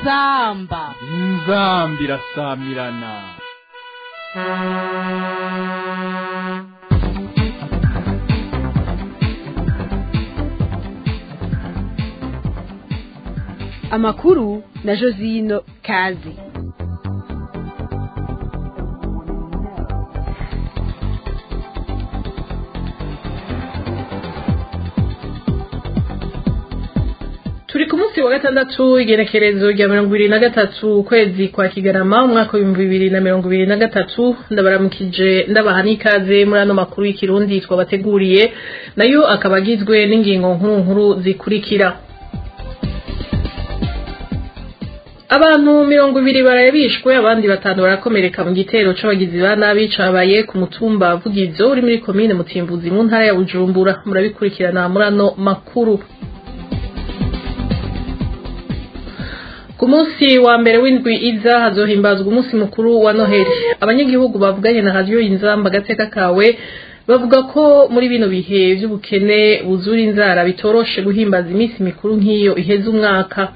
inzamba inzambi irasamirana amakuru na josino kazi turi ku munsi wa gatandatu igenekerezo rya mirongo ibiri na gatatu ukwezi kwa kigarama umwaka w'ibihumbi bibiri na mirongo ibiri na gatatu ndabaramukije ndabaha n'ikaze muri ano makuru y'ikirundi twabateguriye nayo akaba agizwe n'ingingo nkuru nkuru zikurikira abantu mirongo ibiri barabishwe abandi batanu barakomereka mu gitero c'abagizi ba nabi cabaye ku mutumba vugizo uri muri komine mutimbuzi mu ntara ya bujumbura murabikurikirana muri ano makuru ku munsi wa mbere w'indwi iza hazohimbazwa umunsi mukuru wa noheli abanyagihugu bavuganye na radiyo inzamba agateka kawe bavuga ko muri bino bihe vy'ubukene buzura inzara bitoroshe guhimbaza iminsi mikuru nk'iyo iheze umwaka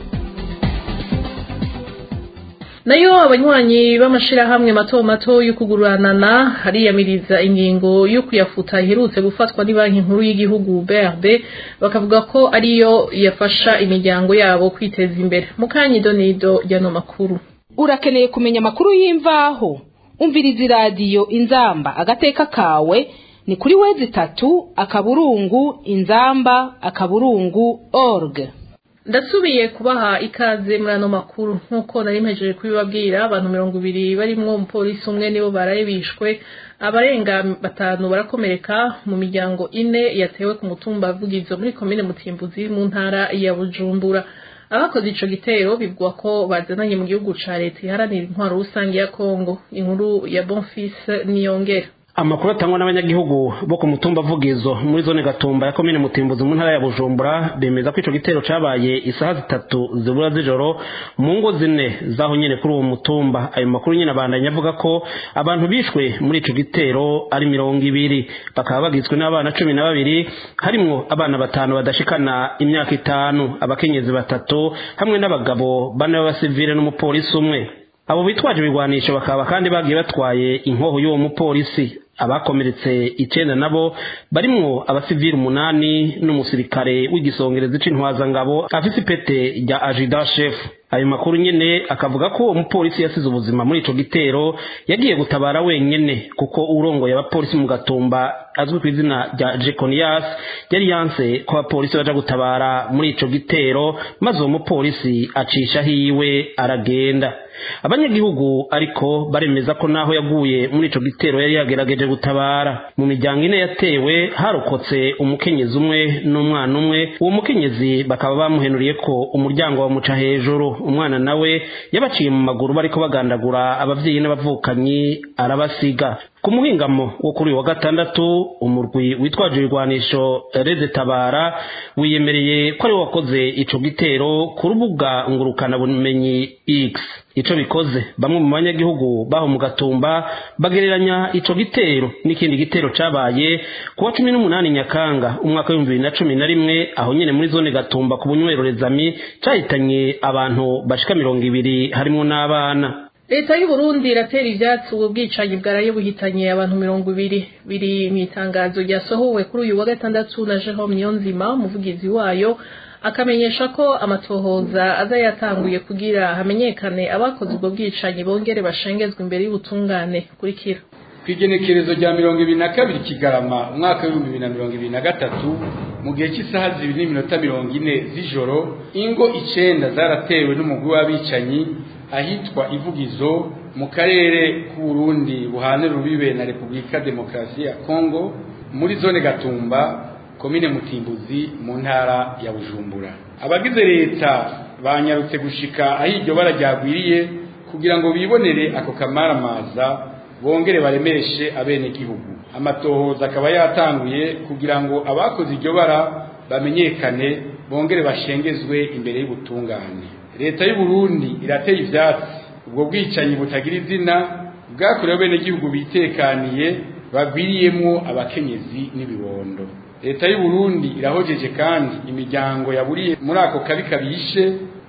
nayo abanywanyi b'amashirahamwe mato mato yo kuguranana hariyamiriza ingingo yo kuyafuta iherutse gufatwa ni banki nkuru y'igihugu BRD bakavuga ko ariyo yafasha imiryango yabo kwiteza imbere mukanyido nido ryano makuru urakeneye kumenya amakuru y'imvaho umviriza iradiyo inzamba agateka kawe ni kuri wezi itatu akaburungu inzamba akaburungu org ndasubiye kubaha ikaze muri ano makuru nk'uko nari mpejeje kubibabwira abantu mirongo ibiri barimwo umupolisi umwe nibo baraye bishwe abarenga batanu barakomereka mu miryango ine yatewe ku mutumba vugizo muri komine mutimbuzi mu ntara ya bujumbura abakoze ico gitero bivugwa ko bazananye mu gihugu ca leta iharanira intwaro rusange ya kongo inkuru ya bonfis niyongera amakuru atangwa n'abanyagihugu bo ku mutumba vugizo muri zone gatumba ya komine mutimbuzi mu ntara ya bujumbura bemeza ko ico gitero cabaye isaha zitatu zibura z'ijoro mu ngo zine zaho nyene kuri uwo mutumba ayo makuru nyene abandanya avuga ko abantu bishwe muri ico gitero ari mirongo ibiri bakaba bagizwe n'abana cumi na babiri harimwo abana batanu badashikana imyaka itanu abakenyezi batatu hamwe n'abagabo bane b'abasivile n'umupolisi umwe abo bitwaje ibigwanisho bakaba kandi bagiye batwaye inkoho y'uwo mupolisi abakomeretse icenda nabo barimwo abasivili umunani n'umusirikare w'igisongerezi c'intwazangabo afise ipete rya ajida chef ayo makuru nyene akavuga ko uwo mupolisi yasize ubuzima muri ico gitero yagiye gutabara wenyene kuko urongoye abapolisi mu gatumba azwi ku izina rya jeconias yari yanse ko abapolisi baja gutabara muri ico gitero maze uwo mupolisi acisha hiwe aragenda abanyagihugu ariko baremeza ko naho yaguye muri ico gitero yari yagerageje gutabara mu miryango ine yatewe harokotse umukenyezi umwe n'umwana umwe uwo mukenyezi bakaba bamuhenuriye ko umuryango wamuca hejuru umwana nawe yabaciye mu maguru bariko bagandagura abavyeyi n'abavukanyi arabasiga ku muhingamo wo kuri uyu wa gatandatu umurwi witwaje ibigwanisho reze tabara wiyemereye ko ari wakoze ico gitero ku rubuga ngurukana bumenyi x ico bikoze bamwe mu banyagihugu baho mu gatumba bagereranya ico gitero n'ikindi gitero cabaye kuwa cumi n'umunani nyakanga umwaka w'ibihumbi bibiri na cumi na rimwe aho nyene muri zone gatumba ku bunywero rezami cahitanye abantu bashika mirongo ibiri harimwo n'abana leta y'u Burundi iratera ivyatsi ubwo bwicanyi bwaraye buhitanye abantu mirongo ibiri biri mu itangazo ryasohowe kuri uyu wa gatandatu na Jerome Niyonzima umuvugizi wayo akamenyesha ko amatohoza aza yatanguye kugira hamenyekane abakoze ubwo bwicanyi bongere bashengezwe imbere y'ubutungane kurikira kw'igenekerezo rya mirongo ibiri na kabiri kigarama umwaka w'ibihumbi bibiri na mirongo ibiri na gatatu mu gihe cy'isaha zibiri n'iminota mirongo ine z'ijoro ingo icenda zaratewe n'umugwi w'abicanyi ahitwa ivugizo mu karere k'uburundi buhane rubibe na repubulika demokarasi ya kongo muri zone gatumba komine mutimbuzi mu ntara ya bujumbura abagize leta banyarutse gushika aho iryo bara ryagwiriye kugira ngo bibonere ako kamaramaza bongere baremeshe abenegihugu amatohoza akaba yatanguye kugira ngo abakoze iryo bara bamenyekane bongere bashengezwe imbere y'ubutungane leta y'u Burundi irateye ivyatsi ubwo bwicanyi butagira izina bwakorewe bene gihugu bitekaniye bagwiriyemwo abakenyezi n'ibibondo leta y'u Burundi irahojeje kandi imiryango yaburiye muri ako kabi kabishe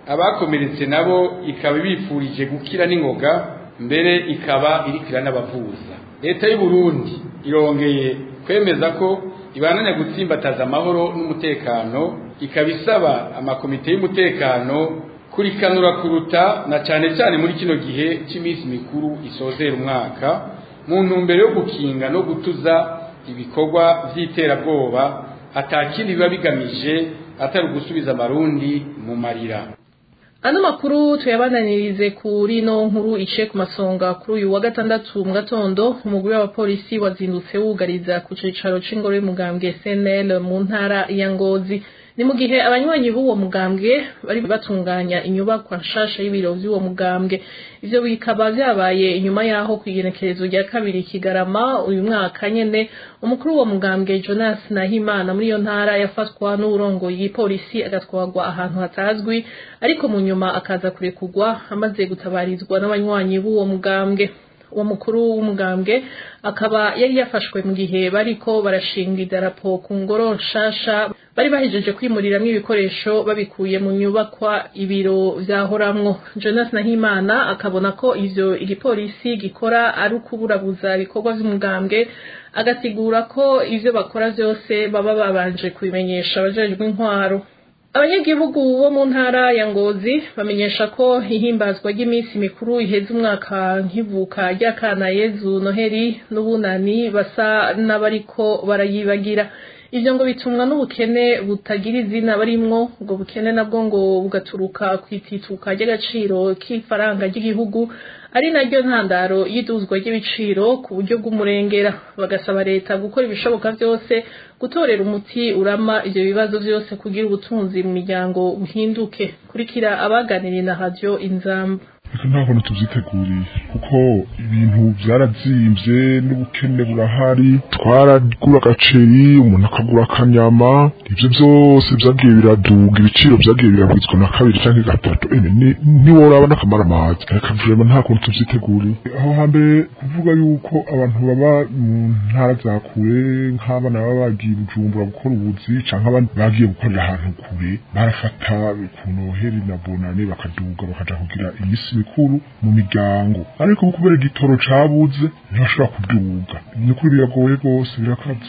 abakomeretse nabo ikaba ibifurije gukira n'ingoga mbere ikaba irikira n'abavuza leta y'u Burundi irongeye kwemeza ko ibananya gutsimbataza amahoro n'umutekano ikaba isaba amakomite y'umutekano kurikanura kuruta na cyane cyane muri kino gihe cy'iminsi mikuru isozera umwaka mu ntumbero yo gukinga no gutuza ibikorwa by'iterabwoba atakindi biba bigamije atari ugusubiza amarundi mu marira ano makuru tuyabananirize kuri no nkuru ice ku masonga kuri uyu wa gatandatu mu gatondo umugwi w'abapolisi wazindutse wugariza ku cicaro c'ingoro y'umugambwe SNL mu ntara ya Ngozi ni mu gihe abanywanyi b'uwo mugambwe bari batunganya inyubakwa nshasha y'ibiro by'uwo mugambwe ivyo bikaba vyabaye inyuma yaho kw'igenekerezo rya kabiri kigarama uyu mwaka nyene umukuru w'uwo mugambwe Jonas Nahimana muri iyo ntara yafatwa n'uburongoye igipolisi agatwarwa ahantu hatazwi ariko mu nyuma akaza kurekurwa amaze gutabarizwa n'abanywanyi b'uwo mugambwe uwo mukuru w'umugambwe akaba yari yafashwe mu gihe bariko barashinga idarapo ku ngoro nshasha bari bahejeje kwimuriramwo ibikoresho babikuye mu nyubakwa ibiro vyahoramwo Jonas Nahimana akabona ko ivyo igipolisi gikora ari ukuburabuza ibikorwa vy'umugambwe agasigura ko ivyo bakora vyose baba babanje kubimenyesha abajejwe intwaro abanyagihugu bo mu ntara ya ngozi bamenyesha ko ihimbazwa ry'iminsi mikuru iheza umwaka nk'ivuka ry'akana yezu noheri n'ubunani basa n'abariko barayibagira ivyo ngo bitumwa n'ubukene butagira izina barimwo ubwo bukene nabwo ngo bugaturuka kw'itituka ry'agaciro k'ifaranga ry'igihugu ari naryo ntandaro y'iduzwa ry'ibiciro ku buryo bw'umurengera bagasaba leta gukora ibishoboka byose gutorera umuti urama ivyo bibazo vyose kugira ubutunzi mu miryango buhinduke kurikira abaganiriye na radio inzamba nta kuntu tuvyiteguriye kuko ibintu vyarazimvye n'ubukene burahari twaragura agaceri umuntu akagura akanyama ivyo vyose vyagiye biraduga ibiciro vyagiye biragwizwa na kabiri canke gatatu ene ntiworaba n'akamara amazi reka vrema nta kuntu tuvyiteguriye aho hambere kuvuga yuko abantu baba mu ntara za kure nk'abana baba bagiye bujumbura gukora ubuzi canke abandi bagiye gukorera ahantu kure barafata ku noheri na bonane bakaduga bakaja kugira imisi mikuru mu miryango ariko kubera igitoro cabuze ntibashobora kuduga ni ukuri biragoye rwose birakaze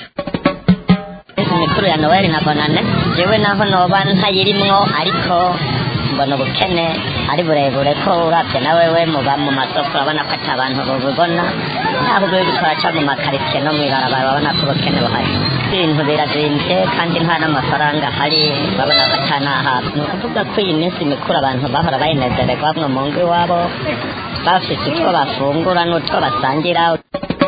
imikuru ya noel na bonane jewe naho noba ntayirimwo ariko mbona ubukene ari burebure ko uravye na wewe muba mu masoko urabona ko ata abantu bubibona naho ubwo twaca mu makaritsiye no mw'ibarabara urabona ko ubukene buhari ibintu birazimvye kandi nta n'amafaranga ahari urabona ko ata n'ahafi ni ukuvuga ko iyi minsi mikuru abantu bahora bayinezererwa bamwe mu ngo iwabo bafise utwo bafungura n'utwo basangira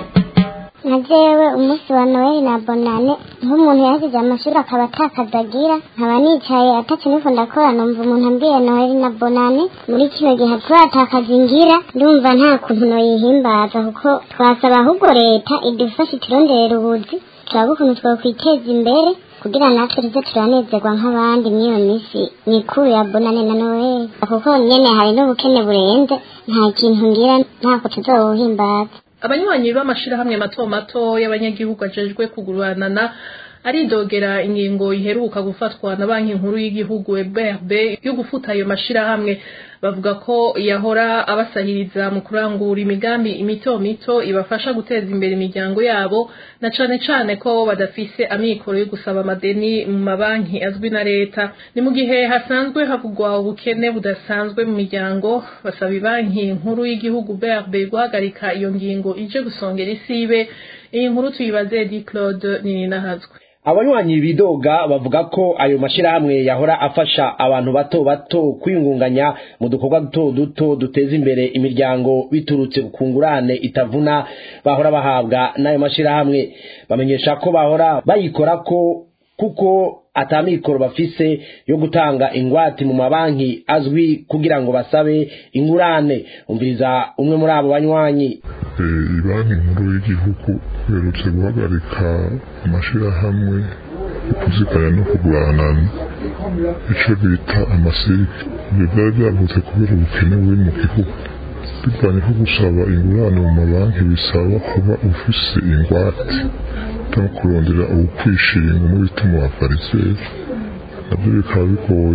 na jewe umunsi wa noheli na bonane nk'umuntu yasize amashuri akaba atakazagira nkaba nicaye ataco niko ndakora numva umuntu ambwiye noheli na bonane muri kino gihe turatakaza ingira ndumva nta kuntu noyihimbaza kuko twasaba ahubwo leta idufashe ituronderera ubuzi turabe ukuntu twokwiteza imbere kugira natwe tuze turanezerwa nk'abandi mw'iyo minsi mikuru ya bonane na noheli kuko nyene hari n'ubukene burenze nta kintu ngira ntako tuzobuhimbaza abanywanyi b'amashirahamwe mato mato y'abanyagihugu ajejwe kuguranana aridogera ingingo iheruka gufatwa na banki nkuru y'igihugu BRB yo gufuta ayo mashirahamwe bavuga ko yahora abasahiriza mu kurangura imigambi imito mito ibafasha guteza imbere imiryango yabo na cane cane ko badafise amikoro yo gusaba amadeni mu mabanki azwi na leta ni mu gihe hasanzwe havugwa ubukene budasanzwe mu miryango basaba ibanki nkuru y'igihugu BRB guhagarika iyo ngingo ije gusongera isibe iyi nkuru tuyibaze di Claude Nininahazwe abanywanyi bidoga bavuga ko ayo mashirahamwe yahora afasha abantu bato bato kwiyungunganya mu dukorwa duto duto duteza imbere imiryango biturutse ku ngurane itavuna bahora bahabwa n'ayo mashirahamwe bamenyesha ko bahora bayikora ko kuko atamikoro bafise yo gutanga ingwate mu mabanki azwi kugira ngo basabe ingurane umviriza umwe muri abo banywanyi banki nkuru y'igihugu iherutse guhagarika amashirahamwe yo kuziganya no kuguranana ico bita amasirike ibyo byari byavutse kubera ubukene buri mu gihugu bivanye ko gusaba ingurane mu mabanki bisaba kuba ufise ingwate no kurondera ubukwishinga mu bita mu bafariseri nabyo bikaba bigoye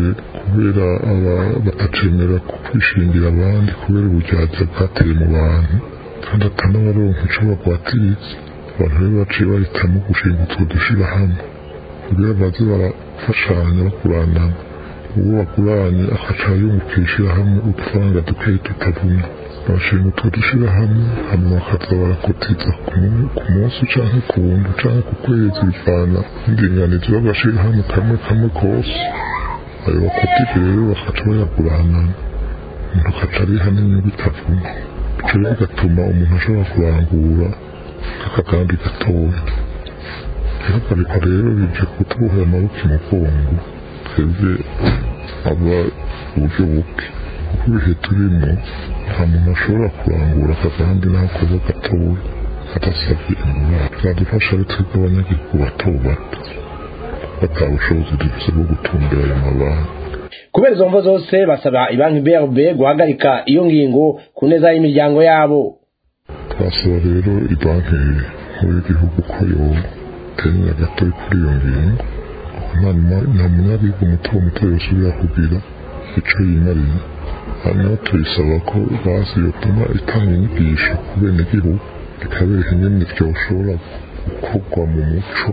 kubera batacemera kwishingira abandi kubera uburyarya bwateye mu bantu kandi atanabaronka ico bagwatiritse abantu rero baciye bahitamo gushinga utwo dushirahamwe kugira baze barafashanya bakuranana uwo baguranye akaca yunguka ishirahamwe udufaranga dukeyi tutavuna bashinga utwo dushirahamwe hanyuma bakaza barakotiza ku munsi canke ku wundi canke ku kwezi bivana n'indinganizo y'agashirahamwe kamwe kamwe kose ayo bakotije rero bakaca bayaguranana umuntu akaca ariha n'inyungu itavuna ico rero bigatuma umuntu ashobora kurangura akagambi gatoya ihagarikwa rero bije kutubohera amaboko imugongo twebwe aba uburyo buke kuko ibihe turimo nta muntu ashobora kurangura akagambi n'aho koza gatoya adasabye ingurane bizadufasha ari twebwe abanyagihugu bato bato bata bushobozi dufise bwo gutumbera ayo mabanki kubera izo mvo zose basaba ibanki brb guhagarika iyo ngingo ku neza y'imiryango yabo twasaba rero ibanki nkuru y'igihugu ko yotenya gato kuri iyo ngingo nta munyagihugu muto muto yosubira kugira ico yimariye hanyuma tuyisaba ko basi yotuma itanga inyigisho ku benegihugu ikabereka ingene vyoshobora gukorwa mu muco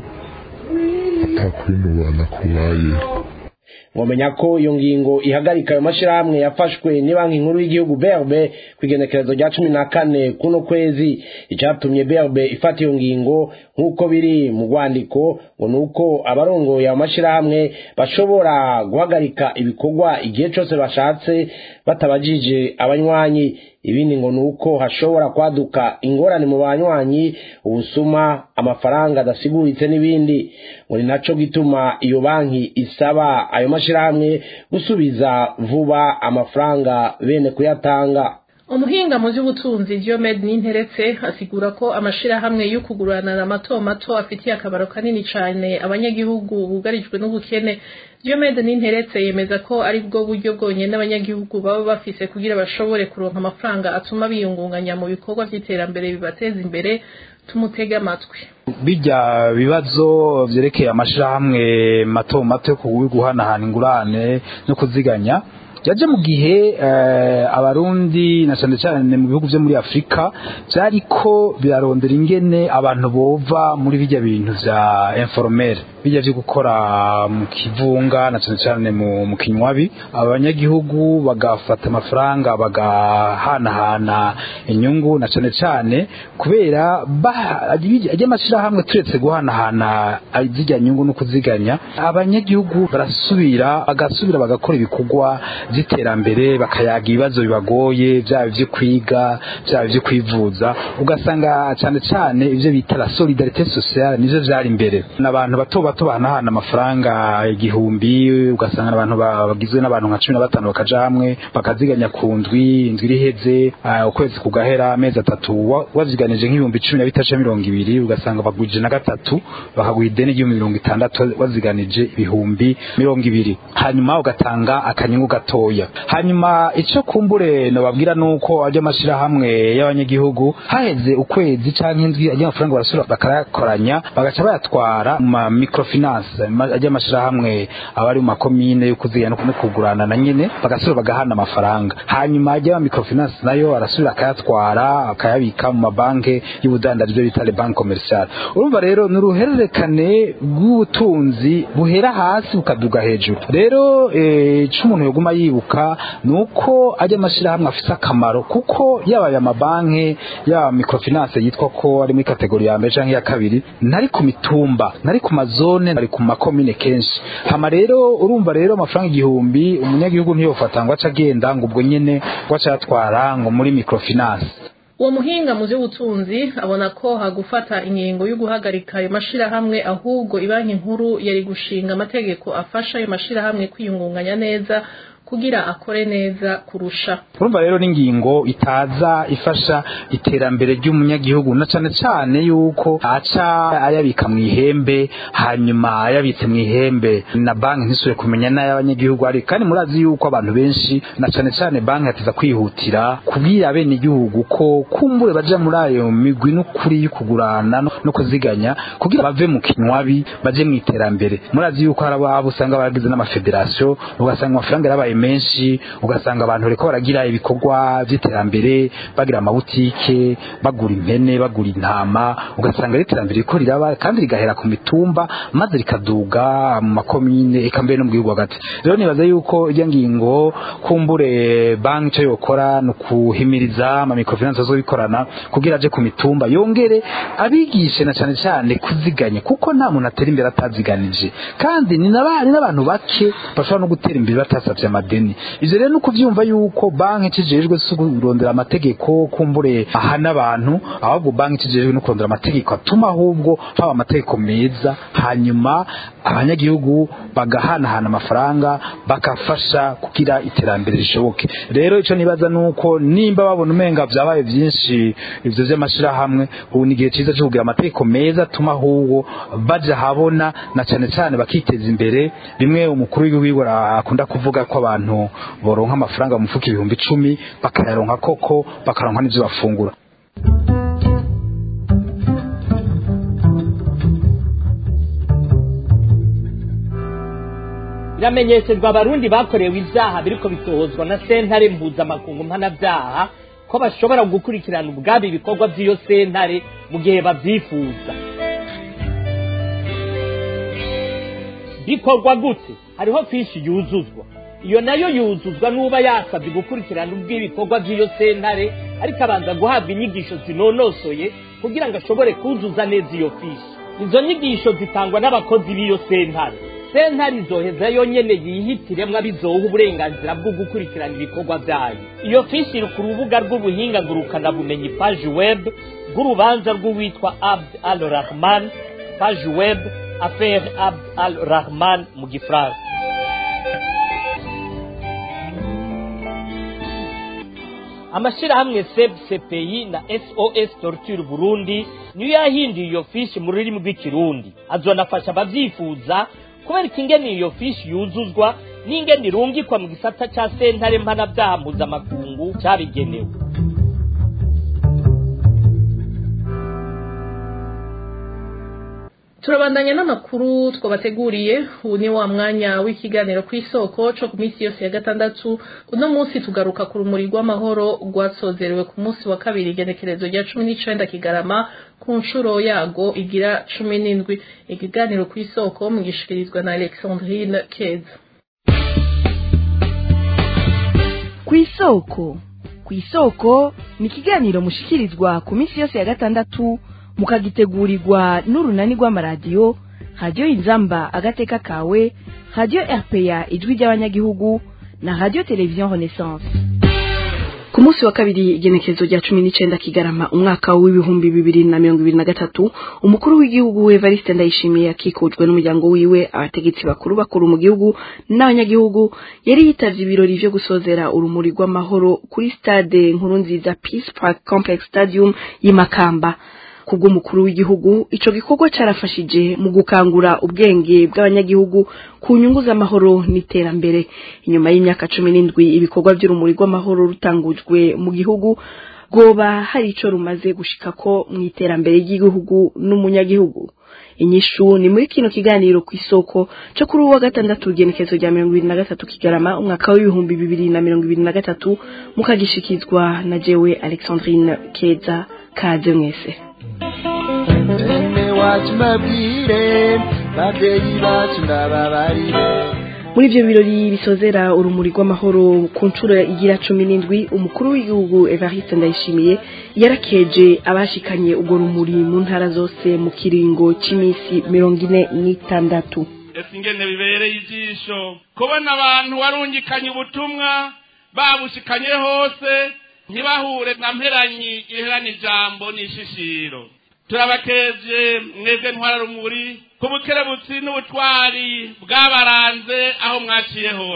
atakwinubana kubayeho mwamenya ko iyo ngingo ihagarika ayo mashyirahamwe yafashwe ni banki nkuru y'igihugu berbe ku igenekerezo rya cumi na kane kuno kwezi icyatumye berbe ifata iyo ngingo nk'uko biri mu rwandiko ngo ni uko abarongoye ayo mashyirahamwe bashobora guhagarika ibikorwa igihe cyose bashatse batabajije abanywanyi ibindi ngo ni uko hashobora kwaduka ingorane mu banywanyi ubusuma amafaranga adasiguritse n'ibindi ngo ni nacyo gituma iyo banki isaba ayo mashyirahamwe gusubiza vuba amafaranga bene kuyatanga umuhinga mu by'ubutunzi Diomed Ninteretse asigura ko amashirahamwe yo kuguranana mato mato afitiye akamaro kanini cyane abanyagihugu bugarijwe n'ubukene Diomed Ninteretse yemeza ko ari bwo buryo bwonyine abanyagihugu baba bafise kugira bashobore kuronka amafaranga atuma biyungunganya mu bikorwa by'iterambere bibateza imbere tumutege amatwi bijya bibazo byerekeye amashirahamwe mato mato yo guhanahana ingurane no kuziganya yaje mu gihe abarundi na cyane cyane mu bihugu byo muri afurika byariko birarondera ingene abantu bova muri bijya bintu bya informere bijya byo gukora mu kivunga na cyane cyane mu kinywabi abanyagihugu bagafata amafaranga bagahanahana inyungu na cyane cyane kubera ajya amashyirahamwe turetse guhanahana zijya nyungu no kuziganya abanyagihugu barasubira bagasubira bagakora ibikorwa by'iterambere bakayaga ibibazo bibagoye byaba ibyo kwiga byaba ibyo kwivuza ugasanga cyane cyane ibyo bita la solidarite sociale nivyo vyari imbere n'abantu bato bato bahanahana amafaranga igihumbi ugasanga abantu bagizwe n'abantu nka cumi na batanu bakaja hamwe bakaziganya ku ndwi indwi iriheze ukwezi kugahera amezi atatu waziganije nk'ibihumbi cumi na bitatu mirongo ibiri ugasanga bagwije na gatatu bakaguha ideni ry'ibihumbi mirongo itandatu waziganije ibihumbi mirongo ibiri hanyuma ugatanga akanyungu gatoya hanyuma icyo kumbure nababwira nuko ajya amashyirahamwe y'abanyagihugu haheze ukwezi cyangwa indwi ajya amafaranga barasura bakayakoranya bagaca bayatwara mu ma microfinance ajya amashyirahamwe aba ari mu makomine yo kuzigana no kugurana na nyine bagasura bagahana amafaranga hanyuma ajya ama microfinance nayo arasubira akayatwara akayabika mu mabanki y'ubudandari byo bita banki commerciale urumva rero ni uruhererekane rw'ubutunzi buhera hasi bukaduga hejuru rero icyo umuntu yaguma yibuka ni uko ajya amashyirahamwe afite akamaro kuko yaba aya mabanki yaba microfinance yitwa ko ari muri kategori ya mbere cyangwa iya kabiri ntari ku mitumba ntari ku mazone ntari ku makomine kenshi hama rero urumva rero amafaranga igihumbi umunyagihugu ntiyofata ngo ace agenda ngo ubwo nyine ngo ace ayatwara ngo muri microfinance uwo muhinga mu by'ubutunzi abona ko hagufata ingingo yo guhagarika ayo mashirahamwe ahubwo ibanki nkuru yari gushinga amategeko afasha ayo mashirahamwe kwiyungunganya neza kugira akore neza kurusha urumva rero n'ingingo itaza ifasha iterambere ry'umunyagihugu na cane cane yuko aca ayabika mu ihembe hanyuma ayabitse mu ihembe na banki ntisubire kumenya n'ay'abanyagihugu ari kandi murazi yuko abantu benshi na cane cane banki yateza kwihutira kubwira bene igihugu ko kumbure baja muri ayo migwi n'ukuri y'ukugurana no no kuziganya kugira bave mu kinywabi baje mu iterambere murazi yuko hari abo usanga baragize n'amafederasiyo ugasanga amafaranga yarabaye menshi ugasanga abantu bariko baragira ibikorwa vy'iterambere bagira amabutike bagura impene bagura intama ugasanga ari iterambere riko riraba kandi rigahera ku mitumba maze rikaduga mu makomine eka mbere no mu gihugu hagati rero nibaza yuko irya ngingo kumbure banki ico yokora ni ukuhimiriza ama microfinance azobikorana kugira aje ku mitumba yongere abigishe na cane cane kuziganya kuko nta muntu atera imbere ataziganije kandi ni n'aba- ni n'abantu bake bashobora no gutera imbere batasavye amadeni ivyo rero ni ukuvyumva yuko banki kijejwe si kurondera amategeko kumbure ahana abantu ahubwo banki kijejwe no kurondera amategeko atuma ahubwo haba amategeko meza hanyuma abanyagihugu bagahanahana amafaranga bakafasha kugira iterambere rishoboke rero ico nibaza nuko nimba babona umenga vyabaye vyinshi ivyo vy'amashirahamwe ubu ni igihe ciza co kugira amategeko meza atuma ahubwo baja habona na cane cane bakiteza imbere bimwe umukuru w'igihugu akunda kuvuga ko abantu boronka amafaranga mu mufuka ibihumbi icumi bakayaronka koko bakaronka n'ivyo bafungura biramenyeshejwe abarundi bakorewe ivyaha biriko bitohozwa na sentare mpuzamakungu mpanavyaha ko bashobora gukurikirana ubwabo ibikorwa vy'iyo sentare mu gihe bavyifuza bikorwa gute hariho fishi yuzuzwa iyo nayo yuzuzwa n'uba yasabye gukurikirana ubw'ibikorwa by'iyo sentare ariko abanza guhabwa inyigisho zinonosoye kugira ngo ashobore kuzuza neza iyo fishi izo nyigisho zitangwa n'abakozi b'iyo sentare sentare izoheza yonyene yihitiremwo abizoha uburenganzira bwo gukurikirana ibikorwa vyayo iyo fishi iri ku rubuga rw'ubuhinga ngurukanabumenyi paji web bw'urubanza rw'uwitwa abd al rahman paji web affaire abd al rahman mu gifaransa amashirahamwe seb cpi na sos torture burundi niyo yahinduye iyo fishi mu rurimi rw'ikirundi azonafasha abavyifuza kubereka ingene iyo fishi yuzuzwa n'ingene irungikwa mu gisata ca sentare mpanavyaha mpuzamakungu cabigenewe turabandanya n'amakuru twabateguriye ubu ni wa mwanya w'ikiganiro ku isoko co ku minsi yose ya gatandatu uno munsi tugaruka ku rumuri rw'amahoro rwasozerewe ku munsi wa kabiri igenekerezo rya cumi n'icenda kigarama ku nshuro yago igira cumi n'indwi ikiganiro ku isoko mugishikirizwa na alexandrine keza ku isoko ku isoko ni ikiganiro mushikirizwa ku minsi yose ya gatandatu mukagitegurirwa n'urunani rw'amaradiyo radiyo inzamba agateka kawe radiyo rpa ijwi ry'abanyagihugu na radiyo televiziyo renaissance ku munsi wa kabiri igenekerezo rya cumi n'icenda kigarama umwaka w'ibihumbi bibiri na mirongo ibiri na gatatu umukuru w'igihugu evariste ndayishimiye akikujwe n'umuryango wiwe abategetsi bakuru bakuru mu gihugu n'abanyagihugu yari yitavye ibirori vyo gusozera urumuri rw'amahoro kuri stade nkuru nziza peace park complex stadium y'imakamba kubw'umukuru w'igihugu ico gikorwa carafashije mu gukangura ubwenge bw'abanyagihugu ku nyungu z'amahoro n'iterambere inyuma y'imyaka cumi n'indwi ibikorwa vy'urumuri rw'amahoro rutangujwe mu gihugu rwoba hari ico rumaze gushikako mu iterambere ry'igihugu n'umunyagihugu inyishu ni muri kino kiganiro ku isoko co kuri uwa gatandatu igenekezo rya mirongo ibiri na gatatu kigarama umwaka w'ibihumbi bibiri na mirongo ibiri na gatatu mukagishikizwa na jewe alexandrine keza kaze mwese bene wacu mbabwire babyeyi bacu ndababarire muri ivyo birori bisozera urumuri rw'amahoro ku nshuro igira cumi n'indwi umukuru w'igihugu evariste ndayishimiye yarakeje abashikanye urwo rumuri mu ntara zose mu kiringo c'iminsi mirongo ine n'itandatu ese ingene bibereye ijisho kubona abantu warungikanye ubutumwa babushikanye hose ntibahure na mperanyi iherana ijambo n'ishishiro turabakeje mwebwe ntwararumuri ku bukerebutsi n'ubutwari bwabaranze aho mwaciye hose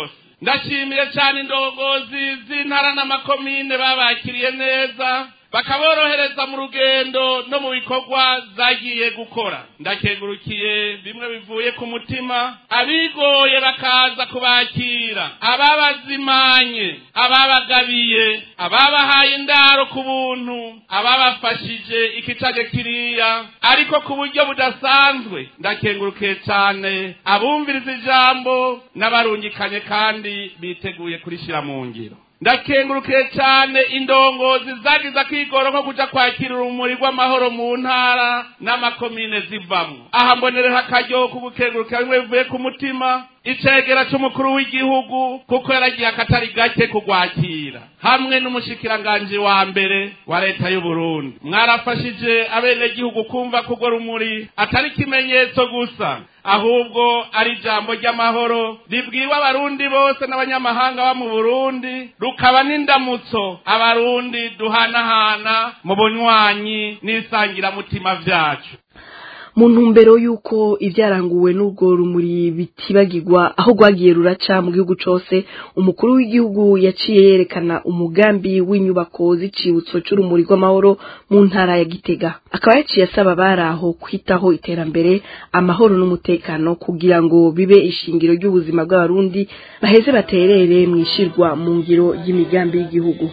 ndashimiye cyane indongozi z'intara n'amakomine babakiriye neza bakaborohereza mu rugendo no mu bikorwa zagiye gukora ndakengurukiye bimwe bivuye ku mutima abigoye bakaza kubakira ababazimanye ababagabiye ababahaye indaro ku buntu ababafashije ikicaje kiriya ariko ku buryo budasanzwe ndakengurukiye cyane abumviriza ijambo n'abarungikanye kandi biteguye kurishyira mu ngiro ndakengurukiye cyane indongozi zagize akigoro ko kuja kwakira urumuri rw'amahoro mu ntara n'amakomine zivamwo aha mbonereho akaryo ko gukengurukira bimwe bivuye ku mutima icegera c'umukuru w'igihugu kuko yaragiye akatari gake kugwakira hamwe n'umushikiranganji wa mbere wa leta y'uburundi mwarafashije abenegihugu kumva kugo rumuri atari ikimenyetso gusa ahubwo ari ijambo ry'amahoro ribwiwe abarundi bose n'abanyamahanga ba mu burundi rukaba n'indamutso abarundi duhanahana mu bunywanyi n'isangiramutima vyacu mu ntumbero y'uko ibyaranguwe n'urwo rumuri bitibagirwa aho rwagiye ruraca mu gihugu cyose umukuru w'igihugu yaciye yerekana umugambi w'inyubako z'icibutso cy'urumuri rw'amahoro mu ntara ya gitega akaba yaciye asaba abari aho kwitaho iterambere amahoro n'umutekano kugira ngo bibe ishingiro ry'ubuzima bw'abarundi baheze baterere mu ishirwa mu ngiro y'imigambi y'igihugu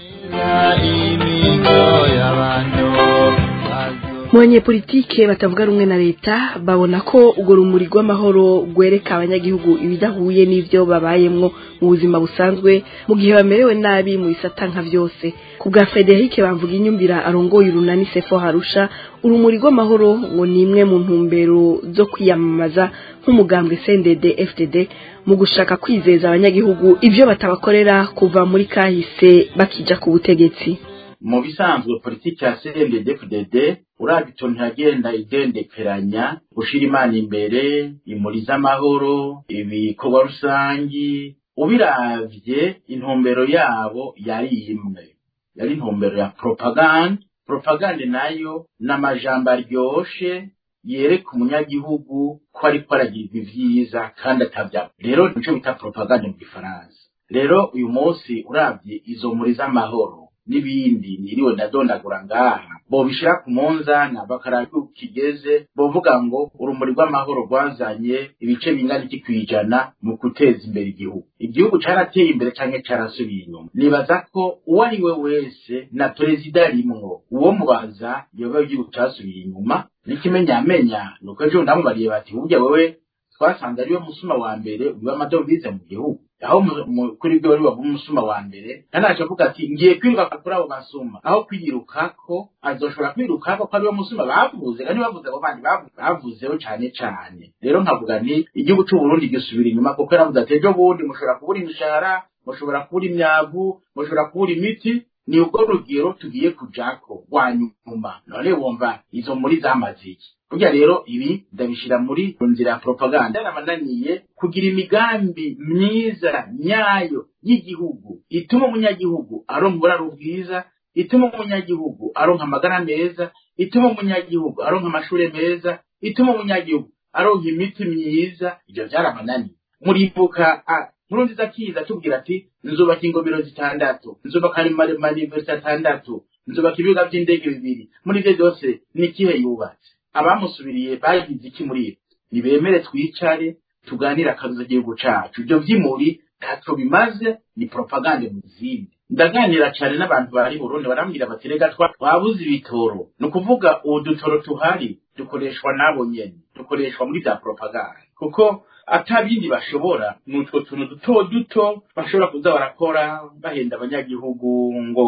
mu banyepolitike batavuga rumwe na leta babona ko urwo rumuri rw'amahoro rwereka abanyagihugu ibidahuye n'ibyo babayemwo mu buzima busanzwe mu gihe bamerewe nabi mu bisata nka byose ku bwa frederic bamvuga inyumvira arongoye urunani sefo harusha urumuri rw'amahoro ngo ni imwe mu ntumbero zo kwiyamamaza nk'umugambwe cndd fdd mu gushaka kwizeza abanyagihugu ibyo batabakorera kuva muri kahise bakija ku butegetsi mu bisanzwe politiki ya CNDD-FDD urabye itontu iragenda igendekeranya gushira imana imbere imuri z'amahoro ibikorwa rusangi ubiravye intumbero yabo yari imwe yari intumbero ya propaganda propaganda nayo n'amajambo aryoshe yereka umunyagihugu ko ariko aragirwa ivyiza kandi atavyabo rero nico bita propaganda mu gifaransa rero uyu munsi uravye izo muri z'amahoro n'ibindi niriwe ndadondagura ngaha bobishira ku munzana bakaraba kigeze bovuga ngo urumuri rw'amahoro rwazanye ibice bingana iki kwijana mu guteza imbere igihugu igihugu carateye imbere canke carasubiye inyuma nibaza ko uwo ari we wese na perezida rimwo uwo mubaza yoba igihugu casubiye inyuma n'ikimenyamenya nuko ejo ndamubariye bati burya wewe twasanze ariwe musuma wa mbere ubiba amadovize mu gihugu aho kuri byo wari waba umusuma wa mbere ntanaje avuga ati ngiye kwiruka kuri abo basuma aho kwirukako azoshobora kwirukako ko ariwe musuma bavuze kandi bavuze abo bandi bavuzeho cane cane rero nkavuga nti igihugu c'uburundi gisubira inyuma kuko yaravuze ati ejo bundi mushobora kubura imishahara mushobora kubura imyavu mushobora kubura imiti ni ubwo rugero tugiye kujako rwa nyuma none wumva izo muri zamaze iki burya rero ibi ndabishira muri nzira ya propaganda yarabananiye kugira imigambi myiza nyayo y'igihugu ituma umunyagihugu aronka uburaro bwiza ituma umunyagihugu aronka amagara meza ituma umunyagihugu aronka amashure meza ituma umunyagihugu aronka imiti myiza ivyo vyarabananiye muribuka nkuru nziza kiza tubwira ati nzubaka ingomero zitandatu nzubaka amanivesiti atandatu nzubaka ibibuga vy'indege bibiri muri ivyo vyose ni ikihe yubatse abamusubiriye bagize iki muri ibi nibemere twicare tuganire akazi igihugu cacu ivyo vy'imuri ntacyo bimaze ni propagande mu zindi ndaganira cyane n'abantu bari burundi barambwira bati rega twabuze ibitoro ni ukuvuga ubu dutoro tuhari dukoreshwa n'abo nyene dukoreshwa muri za propagande kuko atabindi bashobora ni utwo tuntu duto duto bashobora kuza barakora bahenda abanyagihugu ngo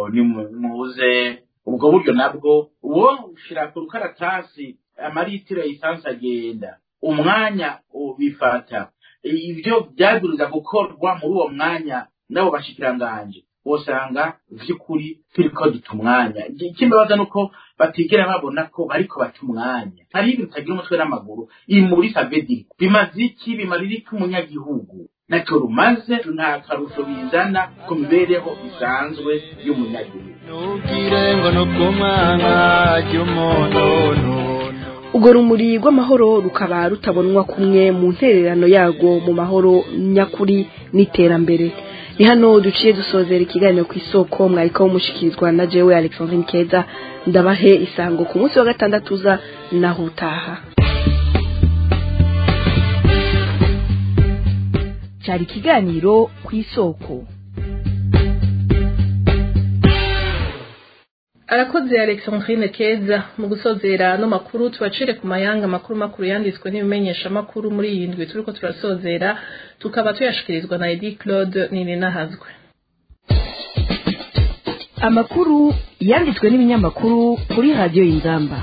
nimuze ubwo buryo nabwo uwo ushira ku rukaratasi amaritiro ya esanse agenda umwanya ubifata ibyo byabwiriza gukorwa muri uwo mwanya n'abo bashikiranganje usanga vy'ukuri turiko duta umwanya ikimbabaza nuko batigera babona ko bariko bata umwanya hari ibintu utagira umutwe n'amaguru imuri savedi bimaze iki bimarira iki umunyagihugu naco rumaze nta karusho bizana ku mibereho isanzwe y'umunyagihugu ntugire ngo ni ubw'umwana ry'umuntu urwo rumuri rw'amahoro rukaba rutabonwa kumwe mu ntererano yarwo mu mahoro nyakuri n'iterambere ni hano duciye dusozera ikiganiro ku isoko mwariko mushikirizwa na jewe alexandrine keza ndabahe isango ku munsi wa gatandatu uza naho utaha cyari ikiganiro ku isoko arakoze alexandrine keza mu gusozera no makuru tubacire ku mayanga makuru makuru yanditswe n'ibimenyesha makuru muri iyi ndwi turiko turasozera tukaba tuyashikirizwa na edi claude nininahazwe amakuru yanditswe n'ibinyamakuru kuri radiyo y'inzamba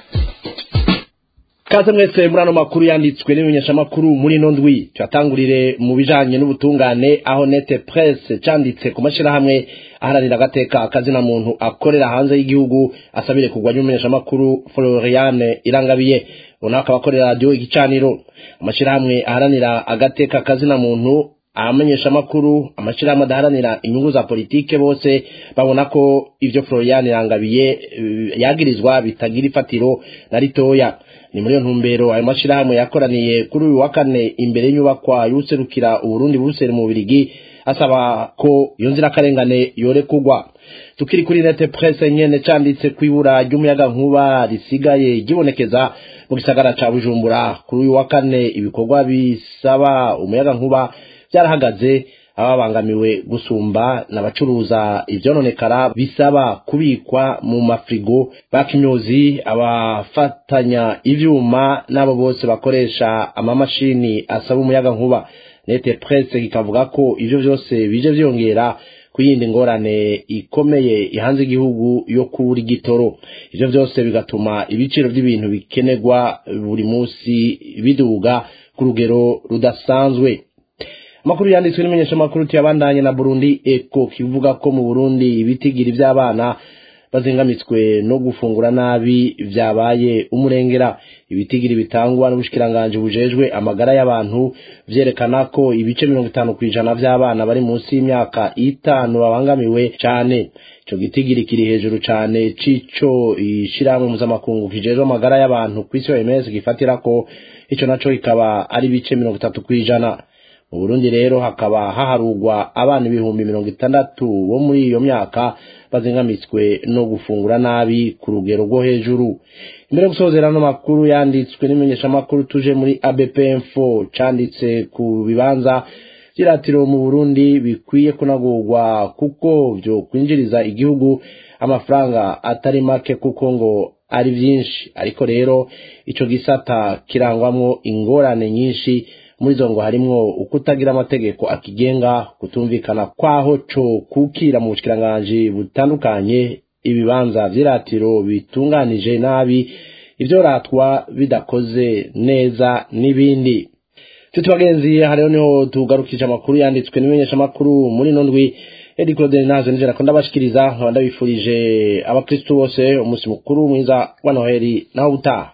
kaze mwese muri ano makuru yanditswe n'ibimenyeshamakuru muri ino ndwi tuyatangurire mu bijanye n'ubutungane aho nete presse canditse ku mashirahamwe aharanira agateka akazina muntu akorera hanze y'igihugu asabire kugwa n'umumenyeshamakuru Floriane Irangabiye ubona akaba akorera radio igicaniro amashirahamwe aharanira agateka akazina muntu abamenyesha amakuru amashirahamwe adaharanira inyungu za politike bose babona ko ivyo Florian Irangabiye eh, yagirizwa bitagira ifatiro na ritoya ni muri iyo ntumbero ayo mashirahamwe yakoraniye kuri uyu wa kane imbere y'inyubakwa y'userukira uburundi buruseli mu birigi asaba ko iyo nzirakarengane yorekugwa tukiri kuri nete presse nyene canditse kwibura ry'umuyaga nkuba risigaye gibonekeza mu gisagara ca bujumbura kuri uyu wa kane ibikorwa bisaba umuyaga nkuba byarahagaze ababangamiwe gusumba n'abacuruza ivyononekara bisaba kubikwa mu mafrigo bakimyozi abafatanya ivyuma n'abo bose bakoresha amamashini asaba umuyaga nkuba nete presse kikavuga ko ivyo vyose bije vyongera ku yindi ngorane ikomeye ihanze igihugu yo kubura igitoro ivyo vyose bigatuma ibiciro vy'ibintu bikenerwa buri munsi biduga ku rugero rudasanzwe amakuru yanditswe n'imenyeshamakuru tuyabandanye na burundi eko kivuga ko mu burundi ibitigiri vy'abana bazingamitswe no gufungura nabi vyabaye umurengera ibitigiri bitangwa n'ubushikiranganje bujejwe amagara y'abantu vyerekana ko ibice mirongo itanu kw'ijana vy'abana bari munsi y'imyaka itanu babangamiwe cane ico gitigiri kiri hejuru cane cico ishirahamwe mpuzamakungu kijejwe amagara y'abantu kw'isi OMS gifatirako ico naco kikaba ari ibice mirongo itatu kw'ijana mu burundi rero hakaba haharugwa abana ibihumbi mirongo itandatu bo muri iyo myaka bazingamitswe no gufungura nabi ku rugero rwo hejuru imbere yo gusozera ano makuru yanditswe n'imenyeshamakuru tuje muri abpmfo canditse ku bibanza vy'iratiro mu burundi bikwiye kunagurwa kuko vyo kwinjiriza igihugu amafaranga atari make kuko ngo ari vyinshi ariko rero ico gisata kirangwamwo ingorane nyinshi muri zo ngo harimwo ukutagira amategeko akigenga kutumvikana kwaho co kukira mu bushikiranganje butandukanye ibibanza vy'iratiro bitunganije nabi ivyoratwa bidakoze neza n'ibindi nshuti bagenzi hariho niho tugarukije amakuru yanditswe n'imenyesha amakuru muri ino ndwi edi claude nazo nijera ko ndabashikiriza nkaba ndabifurije abakristu bose umunsi mukuru mwiza wa noheli naho utaha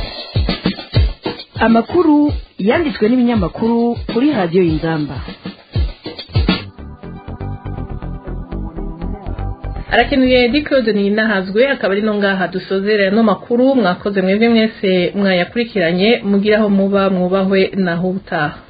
amakuru yanditswe n'ibinyamakuru kuri radiyo y'inzamba arakenuye dikode ninahazwe akaba ari no ngaha dusozerera no makuru mwakoze mwebwe mwese mwayakurikiranye mugiraho muba mwubahwe naho utaha